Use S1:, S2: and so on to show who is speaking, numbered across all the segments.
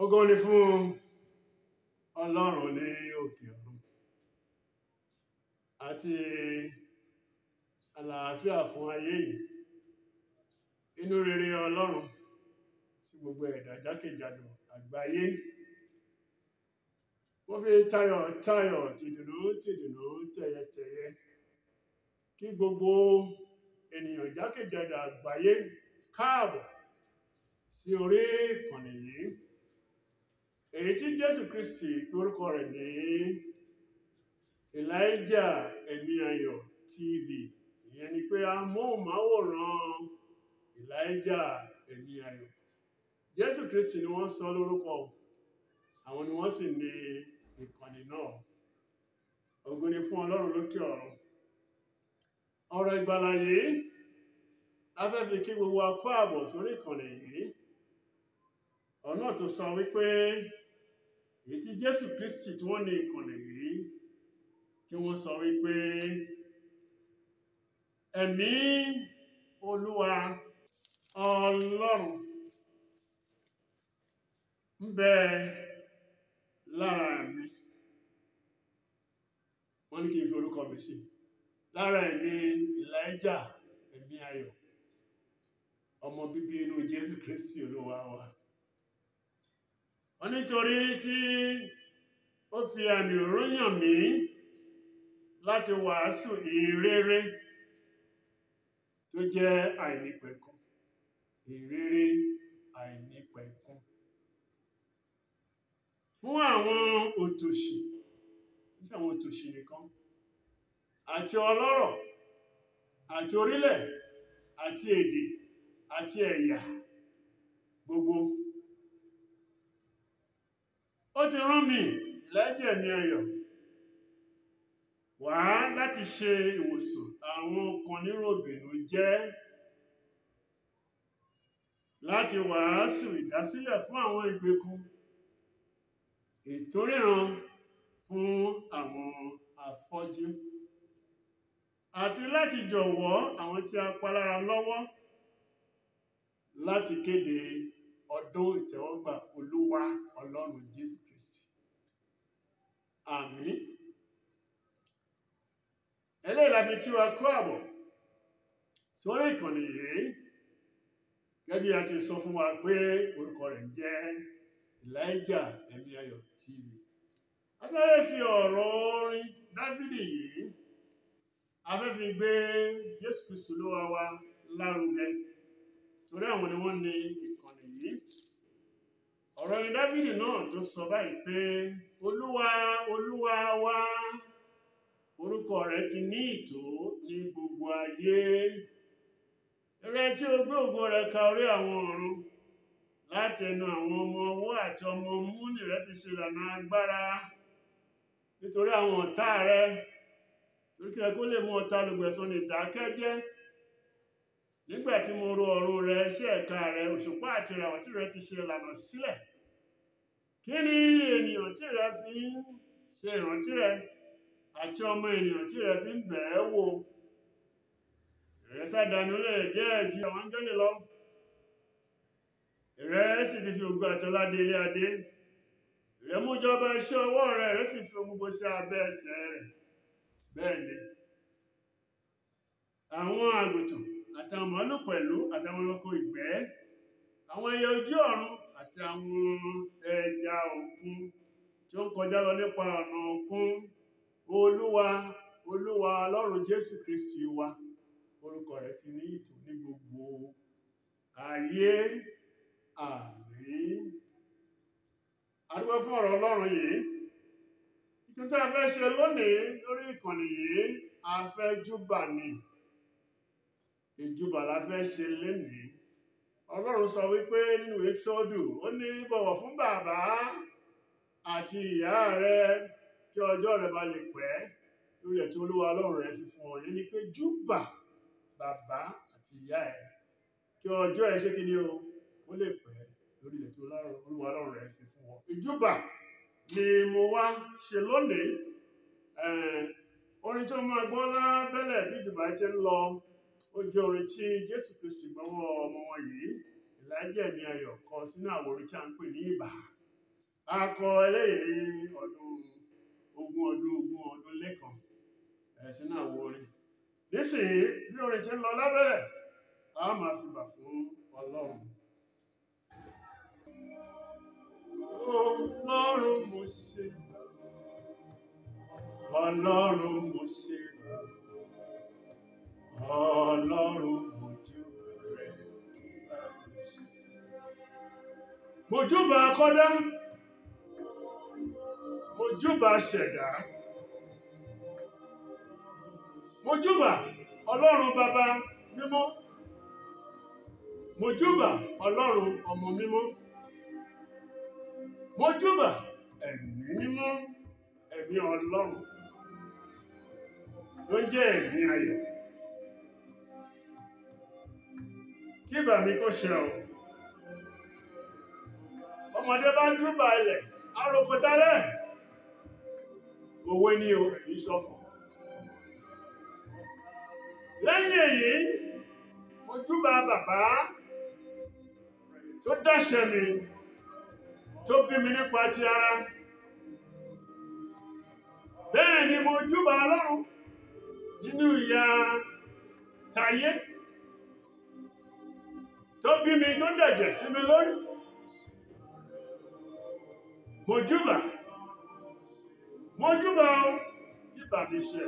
S1: Ògo ni fún Ọlọ́run ní òkè ọ̀run àti àlàáfíà fún ayé yìí. Inú rere Ọlọ́run sí gbogbo ẹ̀dá jákèjádò àgbáyé. Wọ́n fi tayọ̀ tayọ̀ tìdùnnú tìdùnnú tẹ̀yẹtẹ̀yẹ kí gbogbo ènìyàn jákèjádò àgbáyé káàbọ̀ sí orí ìkànnì yìí èyí tí Jésù Kristi orúkọ rẹ̀ ní Elijah ẹ̀mí ayọ̀ TV ìyẹn ni pé amóhùnmáwòrán Elijah ẹ̀mí ayọ̀ Jésù Kristi ni wọ́n sọ lórúkọ àwọn ni wọ́n sì ní ìkànnì náà ògo ni fún Ọlọ́run lókè ọ̀run ọ̀rọ̀ ìgbàlà yìí la fẹ́ fi kí gbogbo wa kú àbọ̀ sórí ìkànnì yìí ọ̀nà tó sọ wípé èyí tí Jésù Kristi tí wọ́n ní ìkànnì yìí tí wọ́n sọ wípé ẹ̀mí Olúwa Ọlọ́run ń bẹ lára mi wọ́n ní kí n fi orúkọ mi sí lára ẹ̀mí Elijah ẹ̀mí ayọ̀ ọmọ bíbí inú Jésù Kristi Olúwa wa wọ́n nítorí tí ó fi àmì òróyàn mí láti wàásù ìrere tó jẹ́ àìnípẹ̀kun ìrere àìnípẹ̀kun fún àwọn òtòṣì ní àwọn òtòṣì nìkan àti ọlọ́rọ̀ àti orílẹ̀ àti èdè àti ẹ̀yà gbogbo ó ti rán mi ìlẹ́jẹ̀ ní ayọ̀ wá láti ṣe ìwòsàn àwọn kan níròbìnú jẹ́ láti wàásù ìdásílẹ̀ fún àwọn ìgbèkùn ìtóríran fún àwọn afọ́jú àti láti jọ̀wọ́ àwọn tí a pa lára lọ́wọ́ láti kéde ọdún ìtẹ́wọ́gbà olúwa ọlọ́run jésù kristi àmín eléyìí la fi kí wa kú àbọ̀ sórí ìkànnì yìí gẹ́gẹ́ bí a ti sọ fún wa pé orúkọ rẹ̀ jẹ́ Elijah ẹ̀mí ayọ̀ TV abẹ́rẹ́ fi ọ̀rọ̀ orin dáfídì yìí afẹ́ fi gbé jésù kristu lówà wa lárugẹ torí àwọn ni wọ́n ní ìkànnì yìí ọ̀rọ̀ orin dáfídì náà tó sọ báyìí pé olúwa olúwa wa orúkọ rẹ̀ ti ní ìtò ní gbogbo ayé rẹ tí o gbé ògo rẹ̀ ka orí àwọn ọ̀run láti ẹnu àwọn ọmọ ọwọ́ àti ọmọ múni rẹ ti ṣe ìlànà agbára nítorí àwọn ọ̀tá rẹ torí kí rẹ kó lè mú ọ̀tá olùgbẹ̀san ní ìdákẹ́jẹ́ nígbà tí mo ro ọ̀run rẹ iṣẹ́ ẹ̀ka rẹ òṣùpá àti ìràwọ̀ tí rẹ ti ṣe ìlànà sílẹ̀ kí ni ènìyàn tí rẹ fi ń ṣe ìrántí rẹ àti ọmọ ènìyàn tí rẹ fi ń bẹ̀ ẹ́ wò rẹ sádàánú lè díẹ̀ ju àwọn áńgẹ́lì lọ rẹ sì ti fi ògo àtọlá dé ilé adé rẹ mú jọba iṣẹ́ ọwọ́ rẹ rẹ sì fi ohun gbogbo sí abẹ́ ẹsẹ̀ rẹ̀ bẹ́ẹ̀ ni àwọn àgùntàn àtàwọn màálù pẹ̀lú àtàwọn ẹranko ìgbẹ́ àwọn ẹyẹ ojú ọ̀run àti àwọn ẹja òkun tí ó ń kọjá lọ nípa ọ̀nà òkun olúwa olúwa ọlọ́run jésù kristi wa orúkọ rẹ̀ ti ní ìtò ní gbogbo ayé àmín adúgbò fún ọ̀rọ̀ ọlọ́run yìí ìtún tí a fẹ́ ṣe lónìí lórí ìkànnì yìí a fẹ́ júbà ni ìjúbà la fẹ́ ṣe lénìí ọlọ́run sọ wípé nínú Éxódù ó ní bọ̀wọ̀ fún bàbá àti ìyá rẹ kí ọjọ́ rẹ bá lè pẹ́ lórí ẹ̀ tí olúwa ọlọ́run rẹ fi fún ọ yẹn ni pé júbà bàbá àti ìyá ẹ kí ọjọ́ ẹ ṣe kí ni o ó lè pẹ́ lórí ilẹ̀ tí olúwa ọlọ́run rẹ fi fún ọ ìjúbà ni mo wá ṣe lónìí orin tó máa gbọ́ lábẹ́lẹ̀ bí ìjùbà ti ń lọ ó jẹ́ orin tí jésù kristi gbọ́wọ́ ọmọ wọn yìí Elijah ní ayọ̀ kan sínú àwọn orin tí a ń pè ní ìbà a kọ eléyìí ní ọdún ogún ọdún ogún ọdún lẹ́kan ẹ̀sìn náà wo orin nísìnyí bí orin ti ń lọ lábẹ́rẹ̀ a máa fi bà fún ọlọ́run ọlọ́run mo ṣe ọlọ́run mo ṣe ọlọ́run mo júbà rẹ nígbà mo ṣe mo júbà akọ́dá mo júbà ṣẹ̀dá mo júbà ọlọ́run bàbá mímọ́ mo júbà ọlọ́run ọmọ mímọ́ mo júbà ẹ̀mí mímọ́ ẹ̀mí ọlọ́run tó ń jẹ́ ẹ̀mí ayọ̀ kí bà mí kó ṣe ọ ọmọdé bá ń júbà ilẹ̀ arókòtálẹ̀ òwe ni o kì í ṣọ̀fọ̀ lẹ́yìn èyí mo júbà bàbá tó dáṣẹ́ mi tó bí mi nípa ti ara bẹ́ẹ̀ ni mo júbà ọlọ́run nínú ìyà tayé tó bí mi tó dẹ̀jẹ̀ sí mi lórí mo júbà mo júbà o ìbà mi ṣe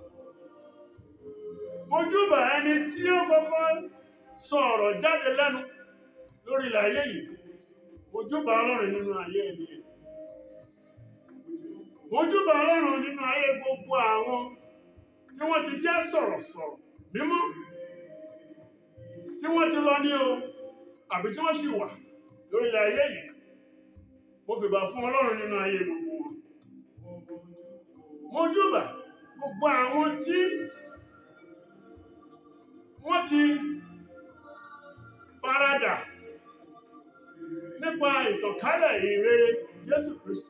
S1: mo júbà ẹni tí ó kọ́kọ́ sọ ọ̀rọ̀ jáde lẹ́nu lórí ilẹ̀ ayé yìí mo júbà ọlọ́run nínú ayé ẹni yẹn mo júbà ọlọ́run nínú ayé gbogbo àwọn tí wọ́n ti jẹ́ sọ̀rọ̀sọ̀rọ̀ mímọ́ tí wọ́n ti lọ ní o àbí tí wọ́n sì wà lórí ilẹ̀ ayé yìí mo fìbà fún ọlọ́run nínú ayé gbogbo wọn mo júbà gbogbo àwọn tí wọ́n ti faradà nípa ìtànkálẹ̀ ìrere Jésù Kristi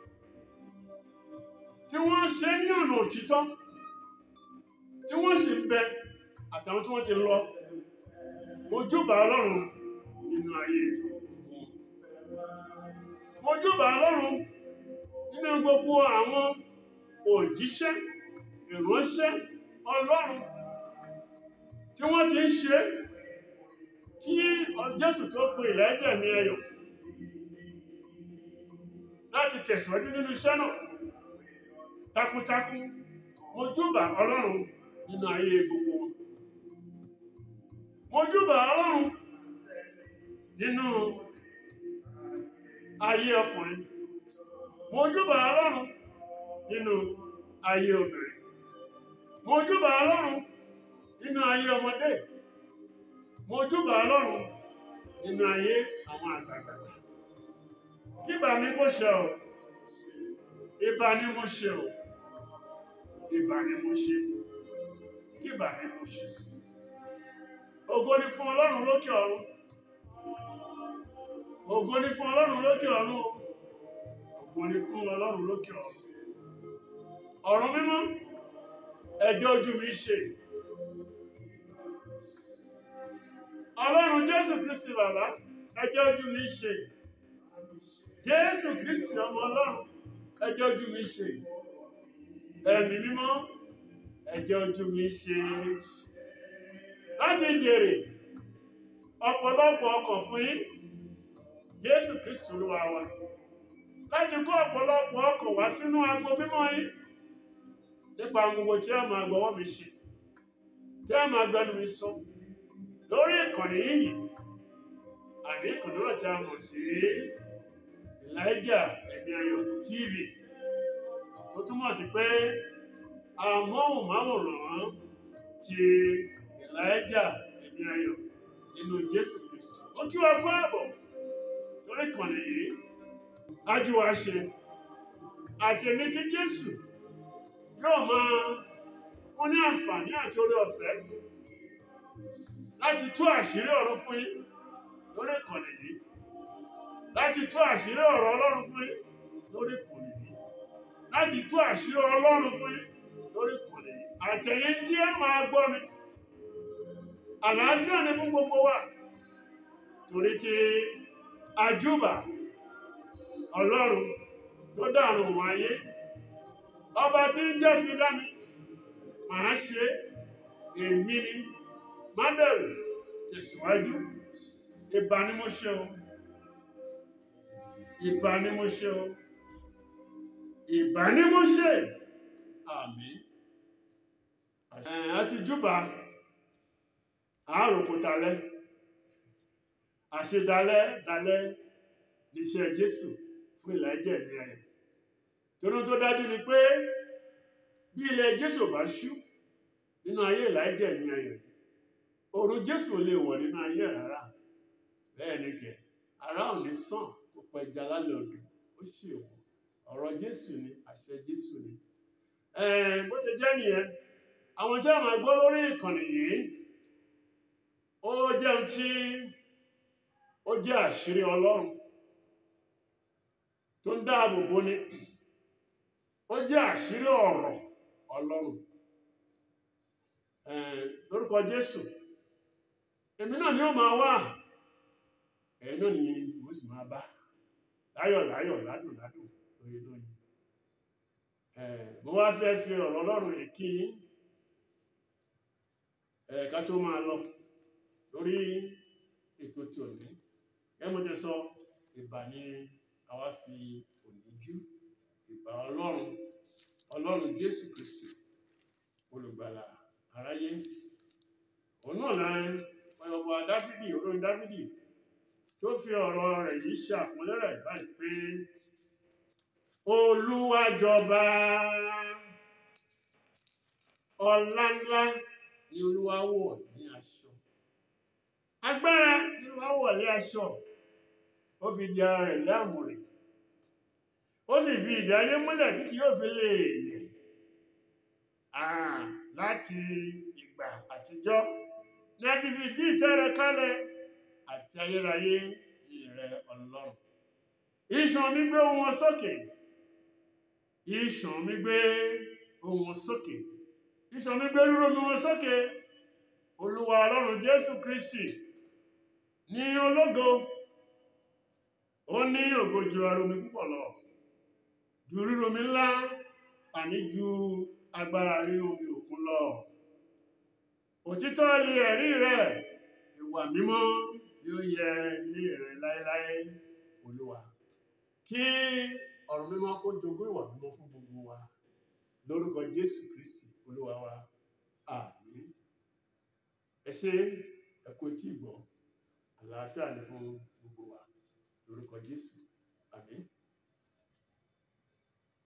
S1: tí wọ́n ṣe ní ọ̀nà òtítọ́ tí wọ́n sì ń bẹ àtàwọn tí wọ́n ti lọ mo júbà ọlọ́run nínú ayé wọn mo júbà ọlọ́run nínú gbogbo àwọn òjíṣẹ́ ìránṣẹ́ ọlọ́run tí wọ́n ti ń ṣe kí Jésù tó pe ilẹ̀ ẹ̀jẹ̀ ní ẹyọ láti tẹ̀síwájú nínú iṣẹ́ náà takuntakun mo júbà ọlọ́run nínú ayé gbogbo wọn mo júbà ọlọ́run nínú ayé ọkùnrin mo júbà ọlọ́run nínú ayé obìnrin mo júbà ọlọ́run nínú ayé ọmọdé mo júbà ọlọ́run nínú ayé àwọn àgbàgbà kíbà mi kó ṣe o ìbà ni mo ṣe o ìbà ni mo ṣe kíbà ni mo ṣe ògo ni fún ọlọ́run lókè ọ̀run ògo ni fún ọlọ́run lókè ọ̀run o ògo ni fún ọlọ́run lókè ọ̀run ọ̀run mímọ́ ẹjọ́ ojú mi ṣe ọlọ́run jésù kristi bàbá ẹjọ́ ojú mi ṣe jésù kristi ọmọ ọlọ́run ẹjọ́ ojú mi ṣe ẹ̀mí mímọ́ ẹjọ́ ojú mi ṣe láti jèrè ọ̀pọ̀lọpọ̀ ọkàn fún yín jésù kristi olúwa wa láti kó ọ̀pọ̀lọpọ̀ ọkàn wá sínú agbo mímọ́ yín nípa gbogbo tí a máa gbọ́wọ́ mi ṣe tí a máa gbẹnu mi sọ lórí ìkànnì yìí àní ìkànnì náà tí a mọ̀ sí Elijah Ẹ̀mí Ayọ̀ TV tó túmọ̀ sí pé amóhùnmáwòrán ti Elijah Ẹ̀mí Ayọ̀ nínú Jésù Kristi ó kí wa fún ààbọ̀ sórí ìkànnì yìí ájú wa ṣe àti èmi tí Jésù yóò máa fún ní àǹfààní àti oore ọ̀fẹ́ láti tú àṣírí ọ̀rọ̀ fún yín lórí ìkànnì yìí láti tú àṣírí ọ̀rọ̀ Ọlọ́run fún yín lórí ìkànnì yìí láti tú àṣírí Ọlọ́run fún yín lórí ìkànnì yìí àtẹ̀yìn tí ẹ máa gbọ́ mi àlàáfíà ni fún gbogbo wa torí tí àjúbà ọlọ́run tó dàrún wọn ayé ọba tí ń jẹ́ fi dá mi màá ṣe èmi ni má bẹ̀rù tẹ̀síwájú ìbà ni mo ṣe o ìbà ni mo ṣe o ìbà ni mo ṣe àmín ẹ̀ àti júbà àáròkò talẹ́ àṣedalẹ́ dalẹ́ níṣẹ́ Jésù fún ìlàjẹ̀ ní ayọ̀ torí tó dájú ni pé bí ilẹ̀ Jésù bá ṣú nínú ayé ìlàjẹ̀ ní ayọ̀ òru Jésù ò lè wọ̀ nínú ayé rárá bẹ́ẹ̀ ni kẹ̀ ara ò ní sàn kó pẹja lálẹ́ odò ó ṣe wọ̀ ọ̀rọ̀ Jésù ni àṣẹ Jésù ni bó ti jẹ́ nìyẹn àwọn tí a máa gbọ́ lórí ìkànnì yìí ó jẹ́ ohun tí ó jẹ́ àṣírí Ọlọ́run tó ń dáàbò bò ni ó jẹ́ àṣírí ọ̀rọ̀ Ọlọ́run lórúkọ Jésù èmi náà ni ó máa wà ẹ̀yin náà ni mo sì máa bá láyọ̀ láyọ̀ ládùn ládùn lóye lóye mo wá fẹ́ fi ọ̀rọ̀ Ọlọ́run yìí kí ká tó máa lọ lórí ètò tí ò ní ẹ mo ti sọ ìbà ni àwa fi òní jú ìbà Ọlọ́run Ọlọ́run Jésù Kristi olùgbàlà aráyé òun náà láń ọba Dáfídì olórin Dáfídì tó fi ọ̀rọ̀ rẹ̀ yìí ṣe àpọ́nlé rẹ̀ báyìí pé Olúwa jọba ọlá ńlá ni Olúwa wọ̀ ní aṣọ agbára ni Olúwa wọ̀ ní aṣọ ó fi di ara rẹ̀ lé àmùrè ó sì fi ìdí ayé múlẹ̀ tí kì yóò fi lè yẹ̀ láti ìgbà àtijọ́ ní a ti fi ìdí ìtẹ́ rẹ̀ kalẹ̀ àti ayérayé ìrẹ Ọlọ́run ìṣàn mi gbé ohùn wọn sókè ìṣàn mi gbé ohùn wọn sókè ìṣàn mi gbé rúró mi wọn sókè Olúwa Ọlọ́run Jésù Kristi ní ológo ó ní ògo ju aromi púpọ̀ lọ ju ríromi ńlá àní ju agbára ríromi òkun lọ òtítọ́ ilé ẹ̀rí rẹ̀ ìwà mímọ́ yóò yẹ ilé rẹ̀ láéláé olúwa kí ọ̀rọ̀ mímọ́ kó jogún ìwà mímọ́ fún gbogbo wa lórúkọ jésù kristi olúwa wa àmín ẹ ṣé ẹ kú etí ìgbọ́ àlàáfíà ni fún gbogbo wa lórúkọ jésù